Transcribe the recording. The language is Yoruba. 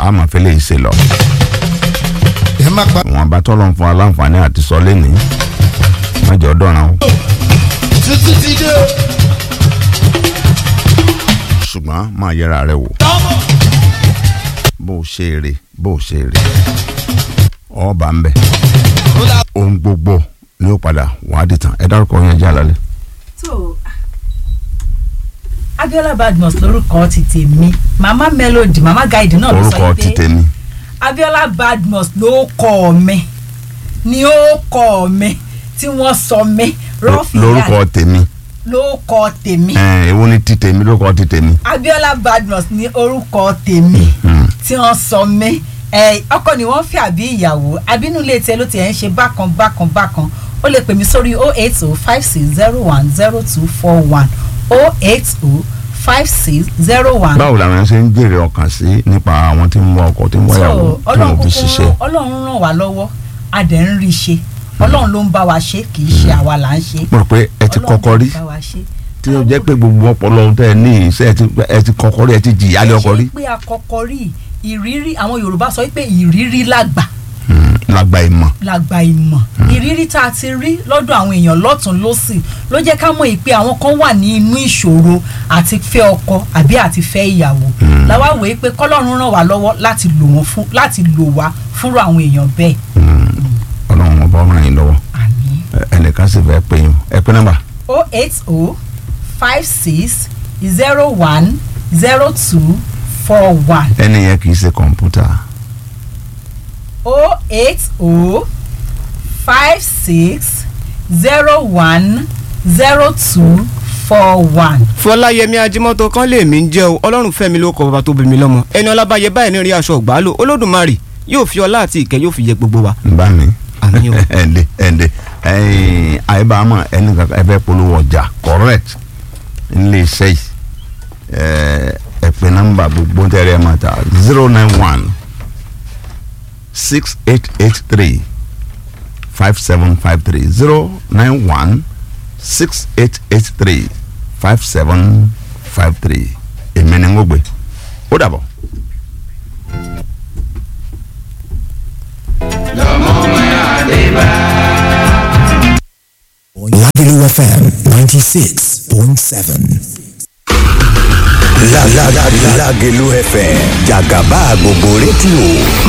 a máa fẹ́ lè ṣe lọ. ẹ má pa wọn bá tọ́lọ́ fún aláǹfààní àti sọ lẹ́nìí wọ́n jọ dọ̀ràn o. títí ti dé o. ṣùgbọ́n máa yẹra rẹ wò tọ́mọ̀. bó o ṣe èrè bó o ṣe èrè ọba ń bẹ ó dà ohun gbogbo ni ó padà wàá dìtàn ẹ dárúkọ yẹn jẹ́ àlálẹ́. so Abiola Badmus lórúkọ ti tèmi mama melody mama guide náà ló orúkọ sọ ti pé tèmi Abiola Badmus ló kọ mi ni ó kọ mi tí wọ́n sọ mi rọfìyà lórúkọ tèmi ló kọ tèmi ẹ ewu ni ti tèmi lórúkọ ti tèmi. Abiola Badmus ní orúkọ tèmi Hmm. tí wọ́n sọ mi ẹ ọkọ ni wọ́n fi àbí ìyàwó àbínú ilé tiẹ̀ ló tiẹ̀ ń ṣe bákan bákan bákan ó lè pè mí sórí oh eight oh five six zero one zero two four one oh eight oh five six zero one. báwo làwọn ṣe ń jèrè ọkàn sí nípa àwọn tí ń wá ọkọ tí ń wáyàwó so tí ọlọ́run wọn fi kúkú ṣiṣẹ́. rán- ọlọ́run ràn wá lọ́wọ́ a dẹ̀ ń rí i ṣe ọlọ́run ló ń bá wa ṣe kì í ṣe àwa là ń ṣe. mo rò pé ẹ ti Ọlọ́run kọ́kọ́ rí ló ń bá wa ṣe. tí ó jẹ́ pé gbogbo ọpọlọ tẹ ẹ ní iṣẹ́ ẹ ti ẹ ti kọ́kọ́ rí ẹ ti jìyà lé ọkọ rí ṣe pé àkọ́kọ́ rí ìrírí àwọn Yorùbá sọ pé ìrírí làgbà Hmm, lágbà ìmọ̀ làgbà ìmọ̀ ìrírí tá a ti rí lọ́dọ̀ àwọn èèyàn lọ́tún lọ́sì ló jẹ́ ká mọ̀ pé àwọn kan wà ní inú ìṣòro àti fẹ́ ọkọ àbí àti fẹ́ ìyàwó làwa wòye pé kọ́lọ́run ràn wá lọ́wọ́ láti lò wọ́n fún láti lò wá fúnra àwọn èèyàn bẹ́ẹ̀ ọlọ́run ọba ọmọ yìí lọ́wọ́ àmín. Ẹ- ẹnìkan sì fẹ́ pè yín ẹ pé nọ́mbà o eight o five six zero one zero two four one ẹni yẹn kì í ṣe kọ̀ǹpútà o eight o five six zero one zero two four one. fọláyẹmí ajímọ́tò kan lè mí jẹ́ o ọlọ́run fẹ́mi ló kọ bàbá tó bí mi lọ́mọ ẹni ọlábàyẹ báyìí ní rí aṣọ ọ̀gbálò olódùmarè yóò fi ọlá àti ìkẹ́ yóò fi yẹ gbogbo wa. ń bá mi Àmín o. ẹ̀ǹdẹ̀ ẹ̀ǹdẹ̀ ẹ̀yìn àyíbámọ̀ ẹni kankan ẹ fẹ́ polówó ọjà correct nílé iṣẹ́ yìí ẹ̀ ẹ pè nọ́mbà gbogbo tẹ́lẹ̀ ẹ̀ máa ta zero nine one six eight eight three five seven five three zero nine one six eight eight three five seven five three èmi ni ń gbé ó dàbọ̀. Lagelu FM 96.7. La la la la Lagelu FM Jagaba gbogbo rédíò